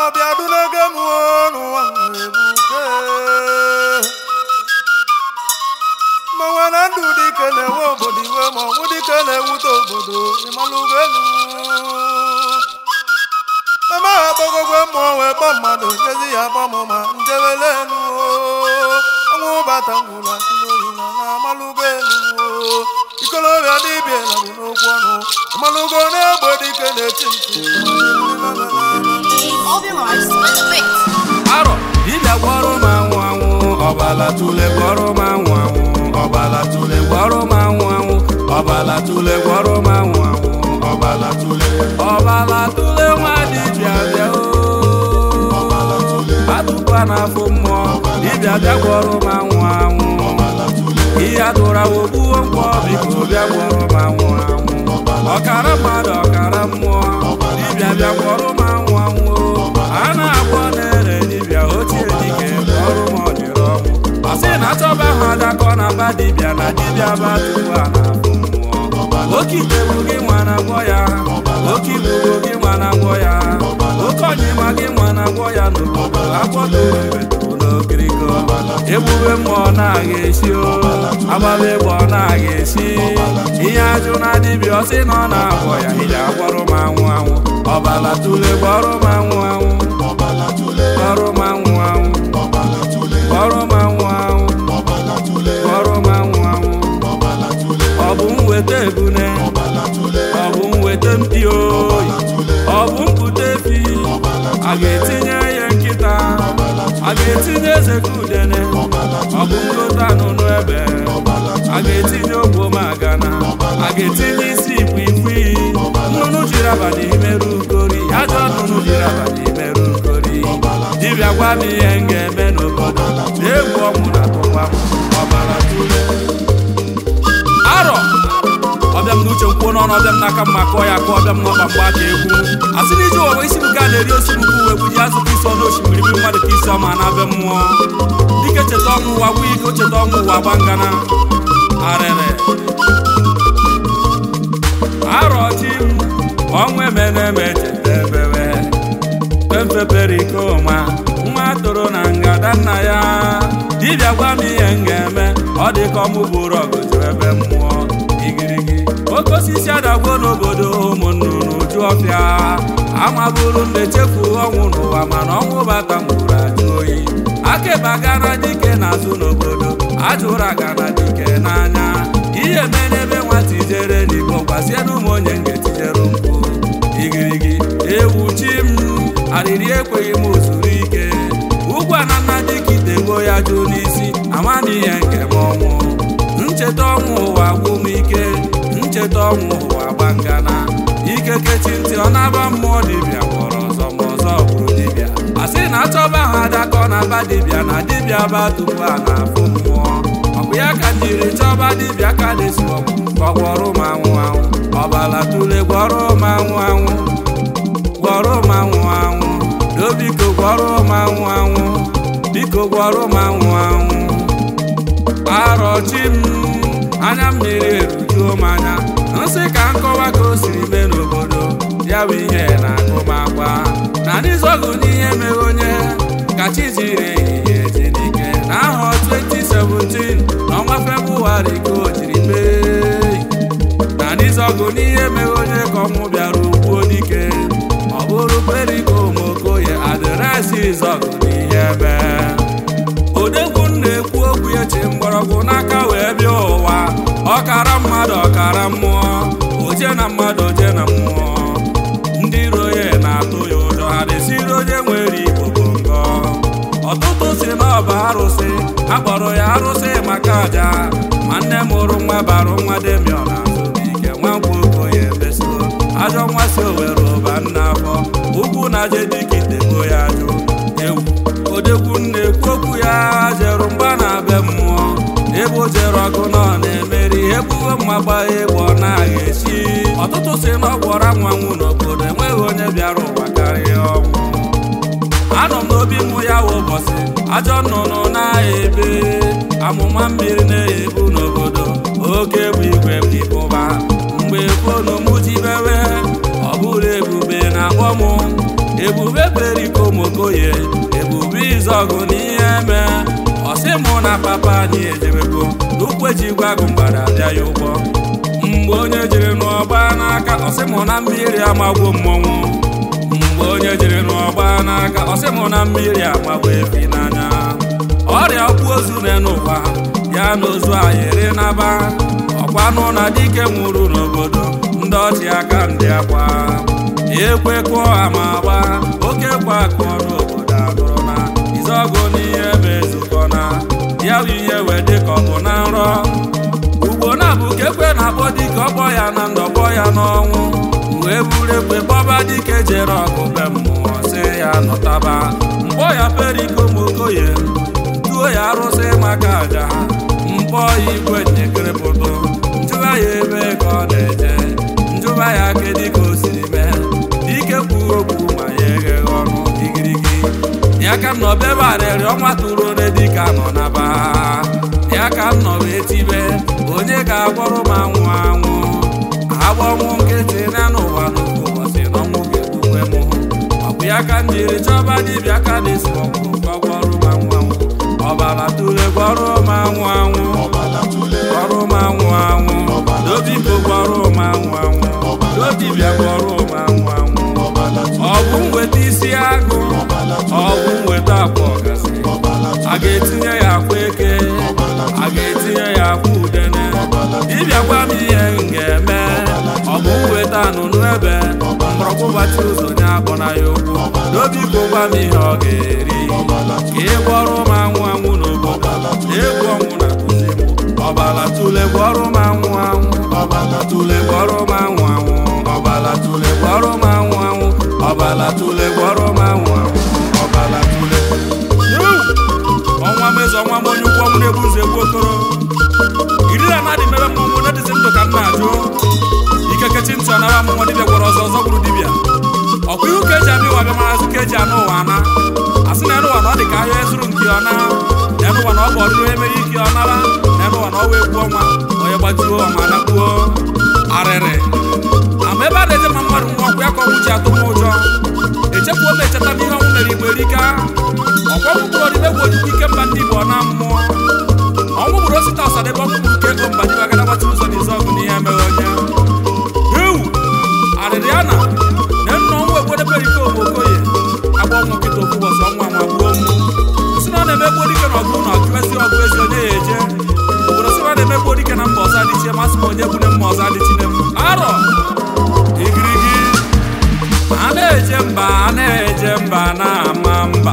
ọbịa dunege m n'ụwa ebuke ma nwe na ndụ dike na-enwe obodo iwe ma ọnwụ dike na-ewute obodo ịmalụgo elu eme ha gbagogwe mmụọ wee kpọ mmadụ nyezi ya gbamụma njewele elu ọnwụ bata ngwụla tụlorula na amalụgo elu ikolobịa dibịa labụ n'okwu ọnụ ịmalụgo na-egbe dike na-eti ntị Obi Mars with the beat. arọ dibịa gwọrọ m anwụ anwụ ọbala tule gwọrọ m anwụ anwụ ọbala tule gwọrọ m anwụ anwụ ọbala tule gwọrọ m anwụ anwụ ọbala tule ọbala tule nwa dibịa bịa oo atụkwa n'afọ mmụọ dibịa bịa gwọrọ m anwụ anwụ ihe adụra ogbuo mkpọ biko bịa gwọrọ m anwụ anwụ ọkara mmadụ ọkara mmụọ dibịa bịa gwọrọ m anwụ anwụ a na-agwọ na-ere dibịa ochie dike gwọrọ m ọdịrị ọnwụ ọ sị na achọba ha adakọ na ba dibịa na dibịa ba tupu a na-afụ mmụọ oke itebu gị nwa na-agwọ ya oke ibubo gị nwa na-agwọ ya oke ọnyịma gị nwa na-agwọ ya n'obodo akwọdoebetu n'okiriko ebube mmụọ na-aga esi o agbaba egbe ọ na-aga esi ihe ajụ na dibịa ọsị na ọ na-agwọ ya iji agwọrọ m anwụ anwụ ọbala tule gwọrọ m anwụ anwụ gwọrọ m anwụ anwụ gwọrọ m anwụ anwụ gwọrọ m anwụ anwụ ọ bụ m weta ebune ọ bụ m weta mpi oyi ọ bụ m pụta efi a ga-etinye ya nkịta a ga-etinye eze ka udene ọ bụ m lota n'ụnụ ebe a ga-etinye ogbo magana a ga-etinye isi ikwikwii nnụnụ jiri abalị imerụ ugori ajọ nnụnụ jiri abalị imerụ ugori dibịa gwa m ihe m ga-eme n'obodo na egwu ọnwụ na tụkwa m ọbara tule arọ ọbịam na uche nkwuo n'ọnụ ọbịam n'aka mma kọọ ya ka ọbịam n'ọba mgba aka egwu asị na iji owe isi buga na-eri osimiri uwe bụ ji azụ ka isi ọnụ osimiri bi mmadụ ka isi ọma na abịa mmụọ dike cheta ọnwụ ụwa bụ ike cheta ọnwụ ụwa gba ngana arịrị arọchi m ọnwụ emene eme cheta ebewe pemfepere ike ụma nwa toro na ngada nna ya dibịa gwa m ihe m ga-eme ọ dị ka ọmụ bụrụ ọgụ jụrụ ebe mmụọ igirigi oke osisi adagbo n'obodo ụmụ nnụnụ ju ọfịa amabụrụ m na-echefu ọnwụ n'ụwa mana ọnwụ bata mgburu ajụ oyi akeba gana dike n'azụ n'obodo ajụrụ agana dike n'anya ihe mere ebe nwata ijere n'igbo gwazie n'ụmụ onye m ga-etijere mkpu igirigi ewu chi m arịrị ekweghị m zuru ike ugwu anana dịka itego ya jụ n'isi amana ihe nke m ọnwụ ncheta ọnwụ ụwa gwụ m ike ncheta ọnwụ ụwa gbangana ike kechi ntị ọ na-aba mmụọ dibịa gwọrọ ọzọ ma ọzọ bụrụ dibịa a sị na achọba ha adakọ na aba dibịa na dibịa ba tupu a na-afụ mmụọ ọ bụ ya ka njiri chọba dibịa ka desi ọgwụ ka ọ gwọrọ m anwụ anwụ ọbala tule gwọrọ m anwụ anwụ gwọrọ m anwụ anwụ do biko gwọrọ m anwụ anwụ biko gwọrọ m anwụ anwụ arọchi m anya mmiri erujuo m anya nsị ka nkọwa ka o siri mee n'obodo ya bụ ihe na-agụ m akwa na n'izọgụ n'ihe mere onye ka chi jiri ehihie ji n'ike na ahọ 2017 n'ọnwa Febụwarị ka o jiri mee na n'izọgụ n'ihe mere onye ka ọnwụ bịara ugbuo dike ọ bụrụ periko mokoye adịresị izọgụ n'ihe ebe odegwu na-ekwu okwu echi mgbọrọgwụ n'aka wee bịa ụwa ọkara mmadụ ọkara mmụọ oje na mmadụ oje na mmụọ ndị iro ya na-atụ ya ụjọ ha desiri onye nwere igbo bụ ngọ ọtụtụ si n'ọba arụsị akpọrọ ya arụsị maka aja ma nne mụrụ nwa barụ nwa demion azụbike nwa nwokoye ebeso ajọ nwa si owere ụba nna afọ ugwu na jedikitebo ya jụ ewu odegwu na-ekwu okwu ya jeru mgba na be mmụọ ebe o jere ọgụ nọ na-emeri ebugo mma gbaa egbe ọ na-agha esi ọtụtụ si na ọ gwọrọ nwanwụ n'obodo enweghị onye bịara ụwa karịa ọnwụ anọ m n'obi mụ ya wụ ụbọchị ajọ nnụnụ na-ebe amụma mmiri na-ebu n'obodo oke bụ igwe bụ ibụba mgbe fonu m jibewe ọ bụrụ ebube na-akpọ m ebube berikomokoye ebube izọgụ n'ihe mee ọsị mụ na papa anyị ejebego n'ukweji gwagụ mgbada abịa ya ụgbọ mgbe onye jiri n'ọgba n'aka ọsị mụ na mmiri amagwo mmọnwụ mgbe onye jiri n'ọgba n'aka ọsị mụ na mmiri amagwo efi n'anya ọrịa ọkpụ ozu n'ụwa ya na ozu ayịrị naba ọkwanụ na dike nwụrụ n'obodo ndị ọchị aka ndị akwa ekwe kụọ ama gba oke kwa akụọ n'obodo abụrụ na izọgụ n'ihe ma ezukọ na ya bụ ihe wee dị ka ọ bụ na nrọ ugbo na-abụ ka ekwe na-akpọ dike ọkpọ ya na ndọkpọ ya n'ọnwụ wee buru ekwe kpọba dike jere ọgụ be mmụọ sị ya nọtaba mkpọ ya perikomokoye tuo ya arụsị maka aja mkpọ ya igwe nyekerepụtụ njụba ya ebe ka ọ na-eje njụba ya kedụ ka o siri mee dike kwuo okwu ma ya egheghị ọnụ igirigi ya ka m nọ bebarịrị ọnwa tụrụ ole dịka nọ na ba ya ka m nọ wee tibe onye ga-agwọrọ m anwụ anwụ agbọnwụ nkịtị na n'ụwa n'ofu ụbọchị na ọnwụ ga-egbukwe m ọ bụ ya ka m jiri chọba dibịa ka na-esi ọgwụ ka ọ gwọrọ m anwụ anwụ ọbara tụle gwọrọ m anwụ anwụ gwọrọ m anwụ anwụ dobiko gwọrọ m anwụ anwụ dodibịa gwọrọ m anwụ anwụ ọ bụ nweta isi agụ ọ bụ nweta akwa ọgasị a ga-etinye ya akwa eke a ga-etinye ya akwa udene dibịa gwa m ihe m ga-eme ọ bụ nweta anụnụ ebe mgbọrọgwụ gbachi ụzọ nye akpọna ya okwu n'obiko gwa m ihe ọ ga-eri ka ị gwọrọ m anwụ anwụ n'obodo egwu ọnwụ na kụzi m ọbala tule gwọrọ m anwụ anwụ ọbala tule gwọrọ m anwụ anwụ ọbala tule gwọrọ m anwụ anwụ ọbala tule gwọrọ m anwụ anwụ ọbala tule ọnwa mezi ọnwa m onye ukwu ọmụ na-ebu ụzọ egbu okoro iri na anadị mere mmọnwụ na dịzi ndụ ka m na-ajụ ikekechi ntị ọ nara mmụnwa dibịa gwọrọ ọzọ ọzọ gburu dibịa ọkwa ihu ka eji abịa ụwa bịa marazị ka eji anụ ụwa ana asị na ụwa na ọ dị ka ahịa ezuru nke ọ na n'ụwa na ọ bụ ọdịrị onye mere ike ọ nara n'ụwa na ọ wee gbuo ọnwa onye gbajuo ọma nakpuo arịrị ama ebe a na-eje ma mmadụ nwa ọkwa ya ka ọnwụ ji atụ m ụjọ echefuo m echeta n'ihe ọnwụ mere igbo erika ọkwa ọnwụ bụrụ ọdịbe egwu ojukwu ike mba ndị igbo na mmụọ ọnwụ bụrụ osita ọsadebe ọnwụ bụrụ ka ego mba ji bagara gbachiri ụzọ n'izu ọgụ n'ihe mere onye ewu arịrị ya na na nna ọnwụ egwedebere ike okoye agba ọnwụ nkịta ofu ụbọchị ọnwa nwa gbuo mụ si na ọ na-emegbu dike na ọgụ na ọgụ ezi ọgụ ezi onye ya eje obodo si na ọ na-emegbu dike na mba ọzọ adịchie masị m onye gbune mma ọzọ adịchine m arọ igirigi a na-eje mba a na-eje mba na-ama mba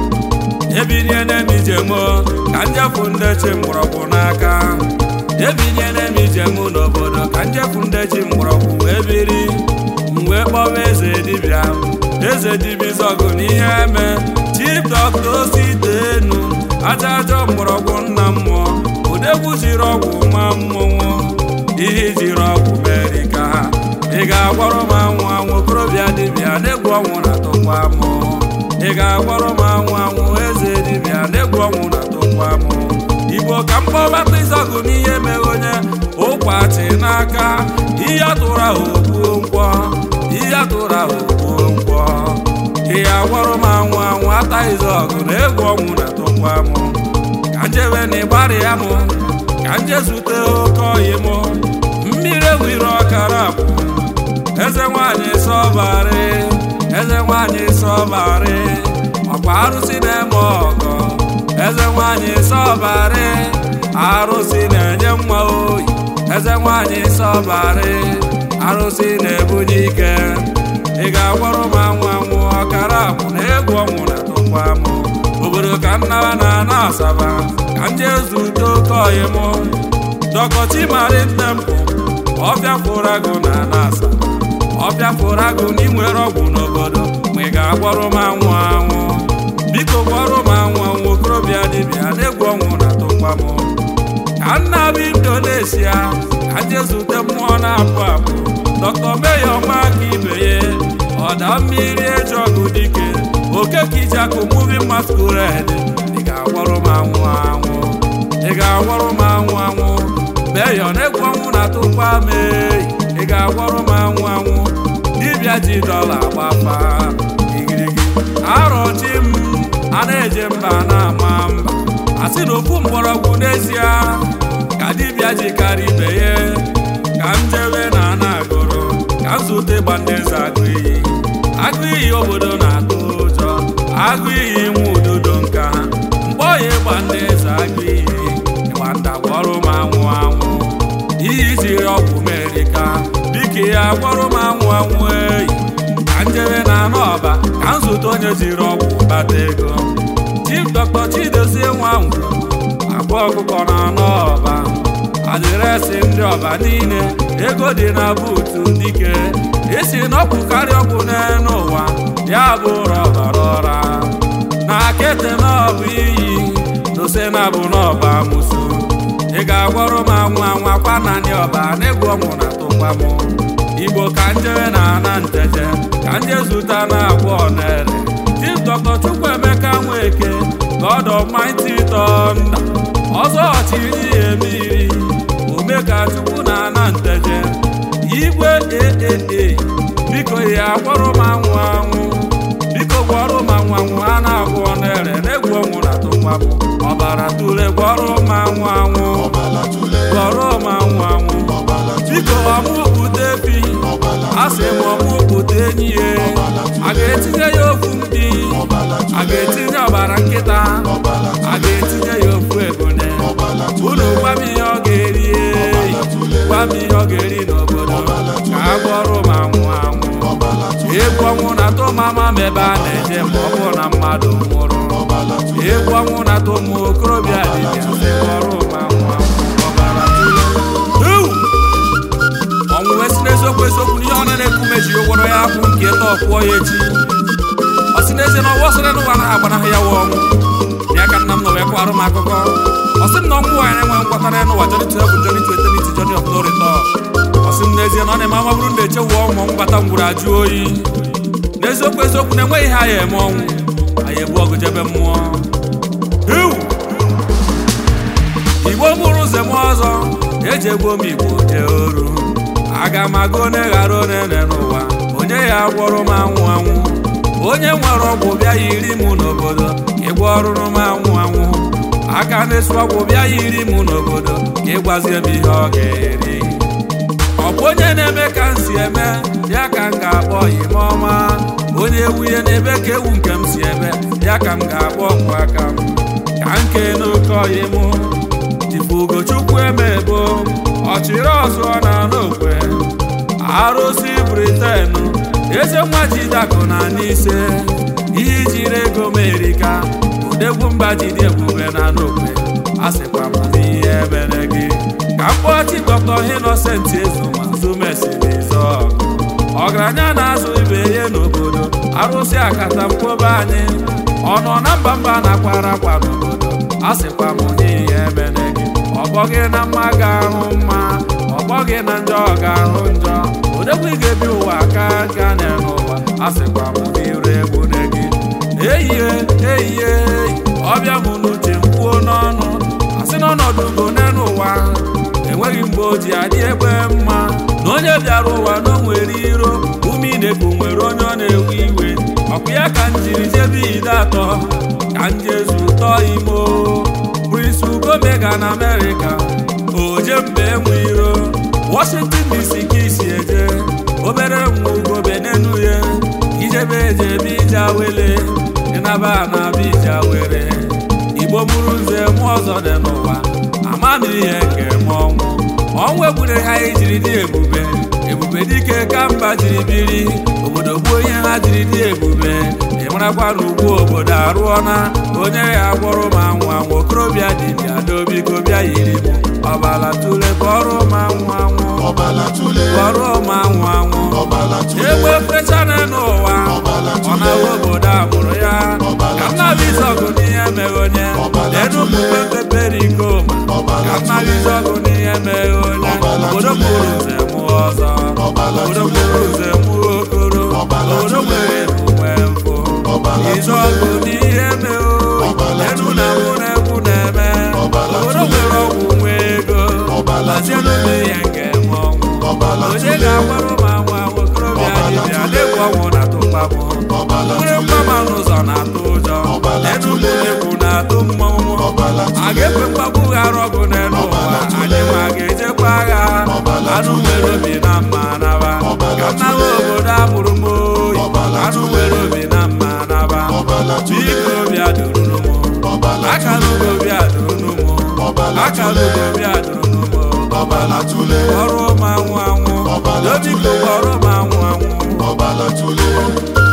ebinyela m ijem ka njefu ndị chi mgbọrọgwụ n'aka ebinyela m ijem n'obodo ka njefu ndị chi mgbọrọgwụ wee biri m wee kpọwa eze dibịa eze dibịa zọgụ n'ihe eme chief dọkta ositenu aja ajọ mgbọrọgwụ nna mmụọ odegwu jiri ọgwụ ma mmọnwụ ihe jiri ọgwụ merika ị ga-agwọrọ m anwụ anwụ okorobịa dibịa na-egwu ọnwụ na tụkwa mụ ị ga-agwọrọ m anwụ anwụ eze dibịa na-egwu ọnwụ na tụkwa mụ igbo ka mkpọbata ịzọgụ n'ihe mere onye ụkwachi n'aka ihe atụrụ ahụ ogbuo nkwọ ihe atụrụ ahụ ogbuo nkwọ ị ga-agwọrọ m anwụ anwụ ataghịzi ọgụ na egwu ọnwụ na tụkwa mụ ka njebe na ịgbarị ya mụ ka nje zute oke oyi mụ mmiri ewiri ọkara akwụ eze nwanyị sọbarị eze nwanyị sọbarị ọkwa arụsị na-eme ọgọ eze nwanyị sọbarị arụsị na-enye nwa oyi eze nwanyị sọbarị arụsị na-ebunye ike ị ga-agwọrọ m anwụ anwụ ọkara akwụ na egwu ọnwụ na tụkwa m obodo ka nnaba na ana asaba ka nje zute oke oyi m dọkọchi mari nne m ọbịa fụrụ agụ na ana asaba ọbịa fụrụ agụ na inwere ọgwụ n'obodo ma ị ga-agwọrọ m anwụ anwụ biko gwọrọ m anwụ anwụ okorobịa dibịa na-egwu ọnwụ na tụkwa m ka nna bụ indonesia ka je zute mmụọ na-apụ apụ dọkta meya ọma aka ibe ya ọda mmiri eji ọgụ dike oke ka iji akụ muvi masquerade ị ga-agwọrọ m anwụ anwụ ị ga-agwọrọ m anwụ anwụ meya na-egwu ọnwụ na tụkwa m eyi ị ga-agwọrọ m anwụ anwụ dibịa ji dọla gbafa igiri na-eje mba na-ama mba asị na ofu mgbọrọgwụ n'ezie ka dibịa ji karịa ibe ya ka m jewe na ana agụrụ ka m zute gbandeze agụ iyi agụ iyi obodo na-atụ ụjọ agụ iyi nwe ududo nka mgbe ọya ịgba ndị eze agụ iyi ịgba ndagwọrụ m anwụ anwụ iyi jiri ọgwụ merika dịka ya gwọrụ m anwụ anwụ eyi ka njebe na anụ ọba ka m zụta onye jiri ọgwụ bata ego chief dr chidozie nwanwụ agba ọkụkọ na anụ ọba adịresị ndị ọba niile ego dị na buutu dike esi n'ọgwụ karịa ọgwụ n'elu ụwa ya bụ ụra ọbara ọra na kete na ọbụ iyi dose na bụ n'ọba musu ị ga-agwọrọ m anwụ anwa kwa naanị ọba n'egwu ọnwụ na tụkwa m igbo ka njere na ana nteje ka nje zụta na agwa onere chief dr chukwuemeka nweke god almighty thunder ọzọ ọchịrị emiri ome ka chukwu na ana nteje igwe aaa biko ya gwọrọ m anwụ anwụ biko gwọrọ m anwụ anwụ a na-agwọ onere n'egwu ọnwụ na tụkwa m ọbara tule gwọrọ m anwụ anwụ gwọrọ m anwụ anwụ biko ọmụpụta efi a sị m ọmụpụta enyi ya a ga-etinye ya ofu mkpi a ga-etinye ọbara nkịta a ga-etinye ya ofu ebune unu gwa m ihe ọ ga-eri gwa m ihe ọ ga-eri n'obodo ka a gwọrọ m anwụ anwụ egwu ọnwụ na tụmama m ebe a na-eje ma ọ bụ na mmadụ nwụrụ egwu ọnwụ na tụmụ okorobịa dibịa sị gwọrọ m anwụ anwụ ọbara tụle Ewu! ọnwụ wee si n'eziokwu eziokwu n'ihe ọ na-ekwu mejiri ụgwọrọ ya akwụ nke taa ọkwụọ ya echi ọ si n'ezie na ọgwọ sịrị n'ụwa na agbanahụ ya wụ ọnwụ ya ka nna m nọ wee kwarụ m akụkọ ọ sị m na ọnwụ nwaanyị na-enwe ngwọtara n'ụwa jọrị to heaven jọrị to eternity journey of no return ọ sị m n'ezie na ọ na-eme ama bụrụ na echewu ọnwụ ọnwụ bata ngwuru ajụ oyi n'eziokwu eziokwu na-enweghị ihe anyị eme ọnwụ anyị ebu ọgụ jebe mmụọ Ewu! igbo mụrụ ụzọ m ọzọ eji egbo m igbo jee oru aga m aga onye ghara onene n'ụwa onye ya gwọrọ m anwụ anwụ onye nwere ọgwụ bịa yiri m n'obodo ịgwọ ọrụrụ m anwụ anwụ aka na-esu ọgwụ bịa yiri m n'obodo ka ịgwazie m ihe ọ ga-eri ọ bụ onye na-eme ka m si eme ya ka m ga-akpọ ime ọma onye ewuye n'ebe ka ewu nke m si eme ya ka m ga-akpọ ọkụ aka m ka m kee n'oke ọyị mụ Ugochukwu emebo ọchịrị ọzọ na n'okwe arụsị briten eze nwa jidakụ na n'ise ihe jiri ego merika odegwu mba jide ebube na n'okwe a sịkwa m n'ihe ebere gị ka mkpọchi dọkta Innocent ezumazumesirizo ọgaranya na-azụ ibe ihe n'obodo arụsị akata mkpobe anyị ọ nọ na mba mba na-akwara akwa n'obodo a sịkwa m n'ihe ebere gị ọgbọ gị na mma ga-ahụ mma ọgbọ gị na njọ ga-ahụ njọ odekwa ị ga-ebi ụwa ka ga n'ụwa a sịkwa m n'iru egwu gị ehihie ehihie ọbịa m n'uche mkwuo n'ọnụ asị n'ọnọdụ ugo n'elu ụwa enweghị mgbe o ji adị egbe mma na onye bịara ụwa na o nwere iro ume inekwu nwere onye ọ na-ewe iwe ọkụ ya ka m jiri jebe ide atọ ka m jezu tọọ imo Prince Ugomega na Amerịka oje mba enwe iro Washington DC ka isi eje obere nwa ugobe n'enu ya ijebe ejebe ije awele ịnaba na abịa ije awere Igbo mụrụ nze mụ ọzọ dị n'ụwa ama m ihe nke m ọnwụ ọnwụ egbure ha ijiri dị ebube ebube dike ka mba jiri biri obodo gbuo ihe ha jiri dị ebube ịmarakwa na ugwu obodo arụọna onye ya gwọrọ m anwụ anwụ okorobịa dibịa dobiko bịa yiri m ọbala tule kọrọ m anwụ anwụ kọrọ m anwụ anwụ egbe fecha n'ụwa ọ na-awa obodo amụrụ ya ka nnabizọgụ n'ihe mere onye lenu mgbe pepere iko ka nnabizọgụ n'ihe mere onye obodo mụrụ nze mụ ọzọ obodo mụrụ nze mụ okoro obodo nwere emume mfụ izọgụ n'ihe mere lenu na mụ na egwu na-eme obodo nwere ọgwụ nwe ego lazienụ m ihe nke m ọnwụ onye ga-agbarụ m anwụ anwụ okorobịa dibịa na-egwu ọnwụ na tụkpabụ nwere mgbama n'ụzọ na-atụ ụjọ lenu mụ atụ mmọnwụ a ga-ekwe mgbagbu ghara ọgụ n'elu ụwa anyị ma ga-ejekwa agha anụ nwere obi na mma naba ka nnawa obodo amụrụ m oyi anụ nwere obi na mma naba biko obi adụrụnụ m akara ugo obi adụrụnụ m akara ugo obi adụrụnụ m ọbala tule ọrụ m anwụ anwụ dobiko ọrụ m anwụ anwụ ọbala tule